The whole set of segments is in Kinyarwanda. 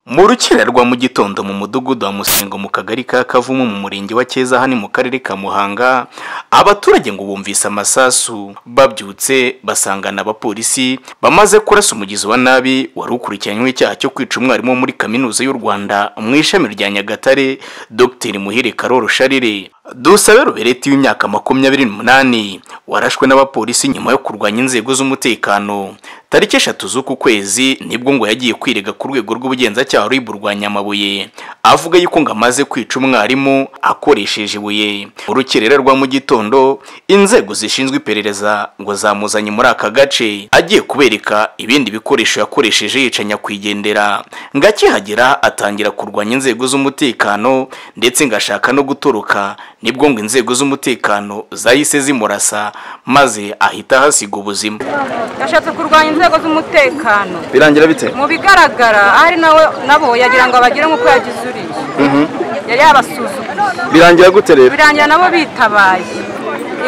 Mu rukera rwa mu gitondo mu mudugudu wa Musengo mu kagari ka Kavumu mu murenge wa Cyeza hano mu karere ka Muhanga abaturage ngo bumvise amasasu babyutse basangana abapolisi bamaze kurasa umugizi wa nabi wari ukurikiranyweho icyaha cyo kwica umwarimu wo muri kaminuza y'u Rwanda mu ishami rya Nyagatare Dr Muhire Karoro Sharire Dusabe Robereti w'imyaka makumyabiri n'umunani warashwe n'abapolisi nyuma yo kurwanya inzego z'umutekano tariki eshatu z'uku kwezi nibwo ngo yagiye kwirega ku rwego rw'ubugenzacyaha rw'i Burwanyamabuye avuga yuko ngo amaze kwica umwarimu akoresheje ibuye mu rukerera rwa mu gitondo inzego zishinzwe iperereza ngo zamuzanye muri aka gace agiye kubereka ibindi bikoresho yakoresheje yica nyakwigendera ngo akihagera atangira kurwanya inzego z'umutekano ndetse ngo ashaka no gutoroka nibwo ngo inzego z'umutekano zahise zimurasa maze ahita ahasiga ubuzima yashatse kurwanya inzego z'umutekano birangira bite mu bigaragara ahari nawe nabo yagira ngo abagire nk'uko yagize uriya yari yabasuzuguye birangira gute rero birangira nabo bitabaye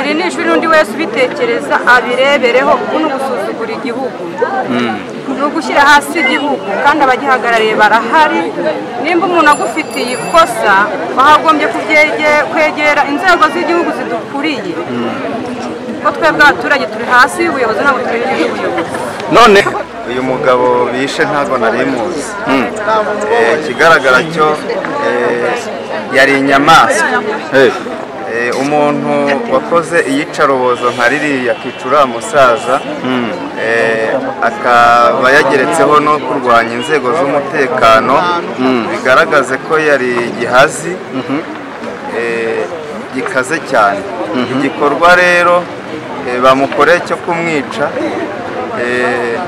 iri ni ishuri undi wese ubitekereza abirebereho ubu ni ugusuzugura igihugu ni ugushyira hasi igihugu kandi abagihagarariye barahari nimba umuntu agufitiye ikosa bahagombye kubye- kwegera inzego z'igihugu zidukuriye kuko twebwe abaturage turi hasi y'ubuyobozi ntabwo turi hejuru y'ubuyobozi none uyu mugabo bishe ntabwo nari muzi Eh, ikigaragara cyo eh, yari inyamaswa Eh, Eh, umuntu wakoze iyicarubozo nka ririya akica uriya musaza eh, akaba yageretseho no kurwanya inzego z'umutekano bigaragaze ko yari igihazi eh, gikaze cyane igikorwa rero eh, bamukoreye cyo kumwica eh,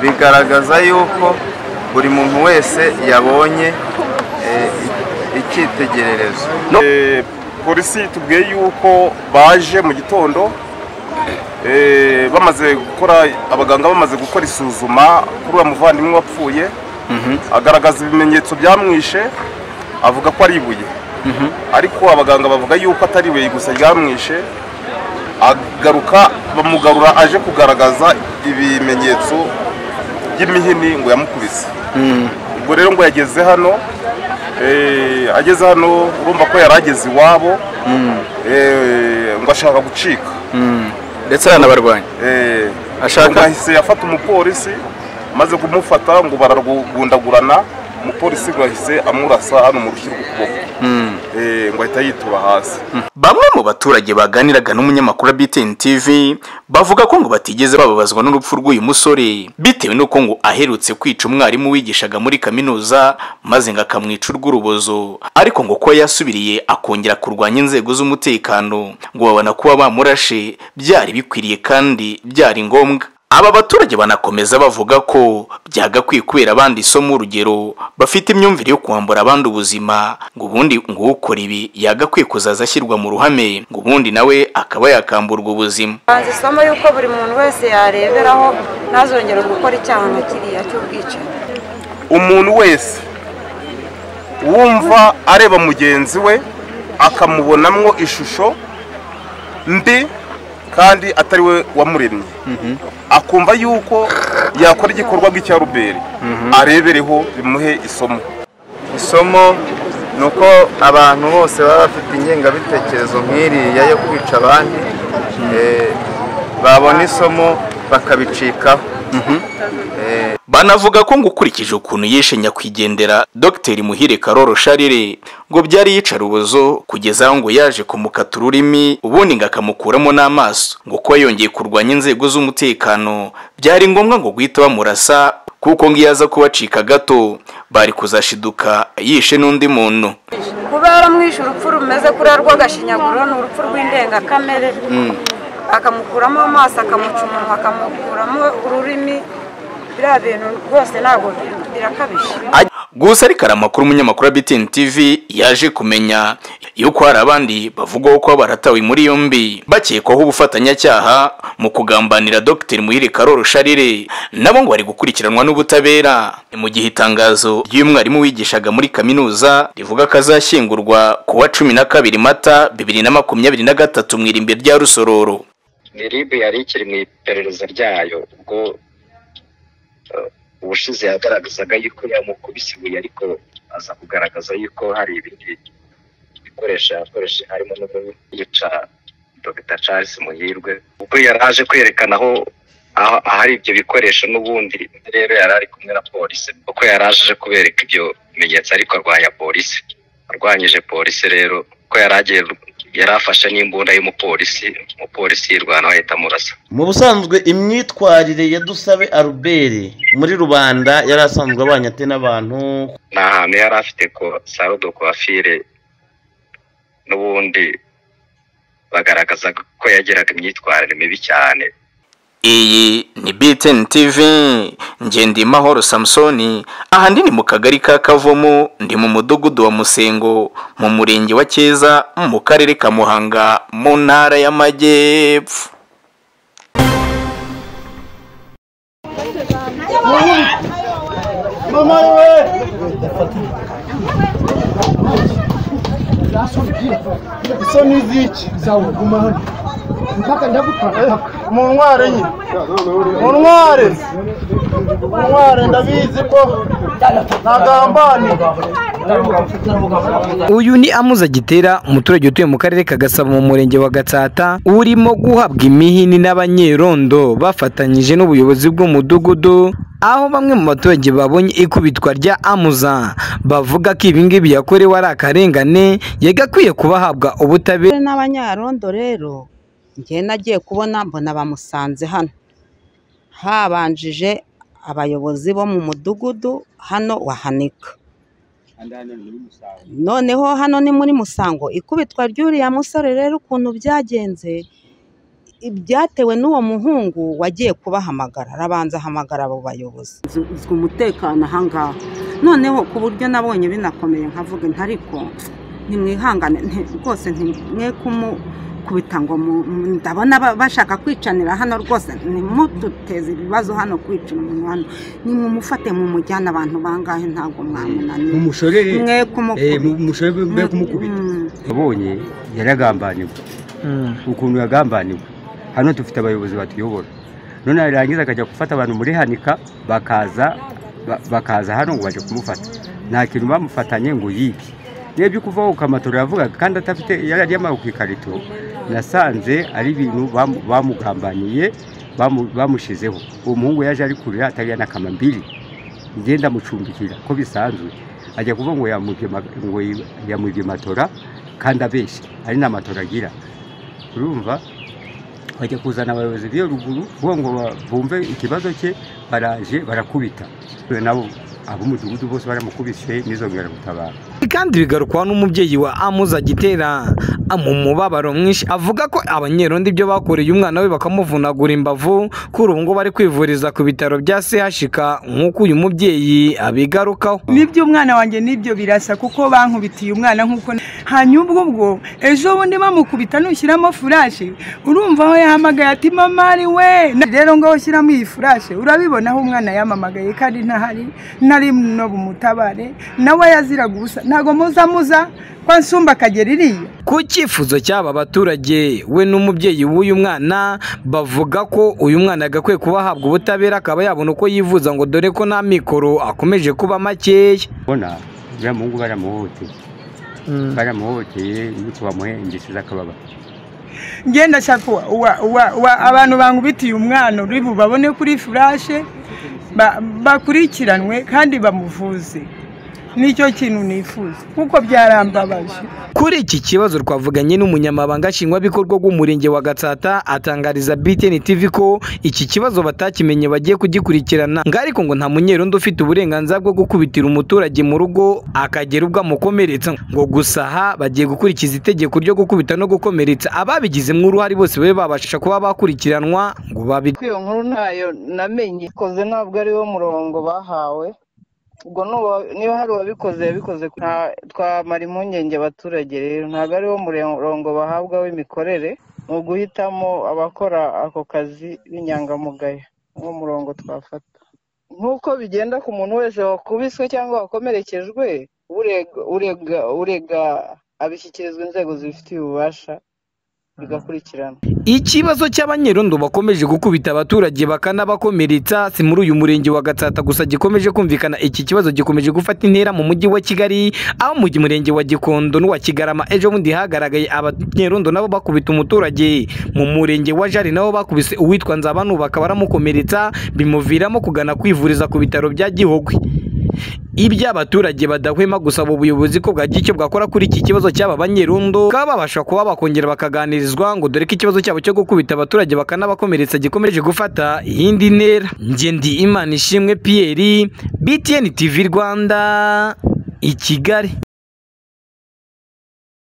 bigaragaza yuko buri muntu wese yabonye eh, icyitegererezo Eh, polisi tubwiye yuko baje mu gitondo eh, bamaze gukora abaganga bamaze gukora isuzuma kuri uwo muvandimwe wapfuye agaragaza ibimenyetso byamwishe avuga ko ari ibuye ariko abaganga bavuga yuko atari ibuye gusa ryamwishe agaruka bamugarura aje kugaragaza ibimenyetso by'imihini ngo yamukubise ubwo rero ngo yageze hano eh, ageze hano urumva ko yari ageze iwabo eh, ngo ashaka gucika ndetse aranabarwanya Eh, Ashaka- ngo ahise yafata umupolisi maze kumufata ngo baragundagurana umupolisi ngo ahise amurasa hano mu rushyi rw'ukuboko Eh, ngo ahita yituba hasi Bamwe mu baturage baganiraga n'umunyamakuru wa BTN TV bavuga ko ngo batigeze bababazwa n'urupfu rw'uyu musore bitewe n'uko ngo aherutse kwica umwarimu wigishaga muri kaminuza maze ngo akamwica urw'urubozo ariko ngo ko yasubiriye akongera kurwanya inzego z'umutekano ngo babona kuba bamurashe byari bikwiriye kandi byari ngombwa aba baturage banakomeza bavuga ko byagakwiye kubera abandi isomo urugero bafite imyumvire yo kwambura abandi ubuzima ngo ubundi ngo ukora ibi yagakwiye kuzaza ashyirwa mu ruhame ngo ubundi nawe akaba yakamburwa ubuzima banza isomo y'uko buri muntu wese yareberaho ntazongere gukora icyaha nka kiriya cy'ubwicanyi umuntu wese wumva areba mugenzi we akamubonamo ishusho mbi kandi atari we wamuremye akumva yuko yakora igikorwa nk'icya ruberi arebereho bimuhe isomo isomo ni uko abantu bose baba bafite ingengabitekerezo nk'iriya yo kwica abandi eh, babona isomo bakabicikaho banavuga ko ngo ukurikije ukuntu yishe nyakwigendera Dr Muhire Karoro Sharire ngo byari yicarubozo kugeza aho ngo yaje kumukata ururimi ubundi ngo akamukuramo n'amaso ngo kuba yongeye kurwanya inzego z'umutekano byari ngombwa ngo guhita bamurasa kuko ngo iyo aza kubacika gato bari kuzashiduka yishe n'undi muntu kubera mwishe urupfu rumeze kuriya rw'agashinyaguro ni urupfu rw'indengakamere akamukuramo amaso akamuca umunwa akamukuramo ururimi biriya bintu rwose ntabwo birakabije gusa ariko hari amakuru umunyamakuru wa BTN TV yaje kumenya yuko hari abandi bavugwaho kuba baratawe muri yombi bakekwaho ubufatanyacyaha mu kugambanira Dr Muhire Karoro Sharire nabo ngo bari gukurikiranwa n'ubutabera Ni mu gihe itangazo ry'umwarimu wigishaga muri kaminuza rivuga ko azashyingurwa ku wa cumi na kabiri mata bibiri na makumyabiri na gatatu mu irimbi rya Rusororo ni ribu yari ikiri mu iperereza ryayo ubwo eh, ubushize yagaragazaga yuko yamukubise ibuye ariko aza kugaragaza yuko hari ibindi bikoresho yakoreshe harimo no yica dr charles muhirwe ubwo yari aje kwerekana aho aho- ahari ibyo bikoresho n'ubundi rero yari ari kumwe na polisi kuko yari aje kubereka ibyo bimenyetso ariko arwanya polisi arwanyije polisi rero ko yari agiye yari afashe n'imbunda y'umupolisi umupolisi yirwana ahita amurasa mu busanzwe imyitwarire ya dusabe aruberi muri rubanda yari asanzwe abanye ate n'abantu ni ahantu yari afite ko salo do kwafire n'ubundi bagaragaza ko yagiraga imyitwarire mibi cyane iyi ni BTN TV ngende mahoro Samson aha ndi ni mu kagari ka Kavumu ndi mu mudugudu wa Musengo mu murenge wa Cyeza mu karere ka Muhanga mu ntara y'Amajyepfo muntware nyine muntware muntware ndabizi ko ntagambaniye uyu ni amuza gitera umuturage utuye mu karere ka gasabo mu murenge wa gatsata urimo guhabwa imihini n'abanyerondo bafatanyije n'ubuyobozi bw'umudugudu aho bamwe mu baturage babonye ikubitwa rya amuza bavuga ko ibi ngibi yakorewe ari akarengane yagakwiye kuba ahabwa ubutabera Abanyarwanda n'abanyarondo rero njye nagiye kubona mbona bamusanze hano habanjije abayobozi bo mu mudugudu hano wahanika noneho hano ni muri musango ikubitwa ry'uriya musore rero ukuntu byagenze ibyatewe n'uwo muhungu wagiye kubahamagara arabanza ahamagara abo bayobozi nzi umutekano ahangaha noneho ku buryo nabonye binakomeye nkavuga nti ariko nimwihangane nti- rwose ntimwe kumukubita ngo mu- mu- ndabona ba- bashaka kwicanira hano rwose ntimuduteze ibibazo hano kwicana umuntu hano nimumufate mumujyane abantu bangahe ntabwo mwamunaniye umushorere mwe eh, kumukubita mu- umushorere mbe kumukubita Mm. yabonye yaragambaniwe ukuntu yagambaniwe hano dufite abayobozi batuyobora none yarangiza akajya gufata abantu muri hanika bakaza ba- bakaza hano ngo baje kumufata nta kintu bamufatanye ngo yibye n'ibyo kuvaho ukamatora yavugaga kandi adafite yari aryamaye ku ikarito nasanze ari ibintu bamu- bamugambaniye bamu- bamushyizeho uwo muhungu yaje ari kurira atarya n'akama mbiri ngenda mucumbikira ko bisanzwe ajya kuvuga ngo yamwibye ma- ngo yi- yamwibye matora kandi abeshya ari nta matora agira urumva bajya kuzana abayobozi b'iyo ruguru kuvuga ngo ba- bumve ikibazo cye baraje barakubita nabo ab'umudugudu bose baramukubise n'izongeragutabara kandi bigarukwaho n'umubyeyi wa amuza gitera mu mubabaro mwinshi avuga ko abanyerondo ibyo bakoreye umwana we bakamuvunagura imbavu kuri ubu ngubu ari kwivuriza ku bitaro bya chk nk'uko uyu mubyeyi abigarukaho nibyo umwana wanjye nibyo birasa kuko bankubitiye umwana nk'uko hanyuma ubwo ubwo ejo bundi bamukubita nushyiramo furashe urumva aho yahamagaye ati mama ari we Na- rero ngaho ushyiramo iyi furashe urabibona aho umwana yamamagaye kandi ntahari nari no bumutabare nawe yaziraga ubusa ntabwo muza muza kwa nsumba akagera iriya ku cyifuzo cy'aba baturage we n'umubyeyi w'uyu mwana bavuga ko uyu mwana yagakwiye kuba ahabwa ubutabera akaba yabona uko yivuza ngo dore ko nta mikoro akomeje kuba makeya ubona uriya muhungu baramuhoteye baramuhoteye nuko bamuhe ingeso z'akababaro ngenda shaka wa- wa- wa- wa- abantu bangubitiye umwana uri bubabone kuri furashe ba- bakurikiranwe kandi bamuvuze nicyo kintu nifuza kuko byarambabaje Kuri iki kibazo twavuganye n'umunyamabanga nshingwabikorwa w'umurenge wa Gatsata atangariza BTN TV ko iki kibazo batakimenye bagiye kugikurikirana ngo ariko ngo nta munyerondo ufite uburenganzira bwo gukubitira umuturage mu rugo akagera ubwo amukomeretsa ngo gusaha bagiye gukurikiza itegeko ryo gukubita no gukomeretsa ababigizemo uruhare bose babe babasha kuba bakurikiranwa ngo babi iyo nkuru ntayo namenye koze ntabwo ari wo murongo bahawe ubwo nuba- niba hari uwabikoze yabikoze ku- nta- twamara impungenge abaturage rero ntabwo ari wo murongo bahabwa w'imikorere ni uguhitamo abakora ako kazi b'inyangamugayo niwo murongo twafata nk'uko bigenda ku muntu wese wakubiswe cyangwa wakomerekejwe urega urega urega abishyikirizwa inzego zibifitiye ububasha bigakurikirana ikibazo cy'abanyerondo bakomeje gukubita abaturage bakanabakomeretsa si muri uyu murenge wa gatsata gusa gikomeje kumvikana iki kibazo gikomeje gufata intera mu mujyi wa kigali aho mu murenge wa gikondo n'uwa kigarama ejo bundi hagaragaye abanyerondo nabo bakubita umuturage mu murenge wa jari nabo bakubise uwitwa nzabanubaka baramukomeretsa bimuviramo kugana kwivuriza ku bitaro bya gihogwe ibyo abaturage badahwema gusaba ubuyobozi ko bwagira icyo bwakora kuri iki kibazo cy'aba banyerondo bakaba babasha kuba bakongera bakaganirizwa ngo dore ko ikibazo cyabo cyo gukubita abaturage bakanabakomeretsa gikomeje gufata iyindi ntera njye ndi imana ishimwe piyeri btn tv rwanda i kigali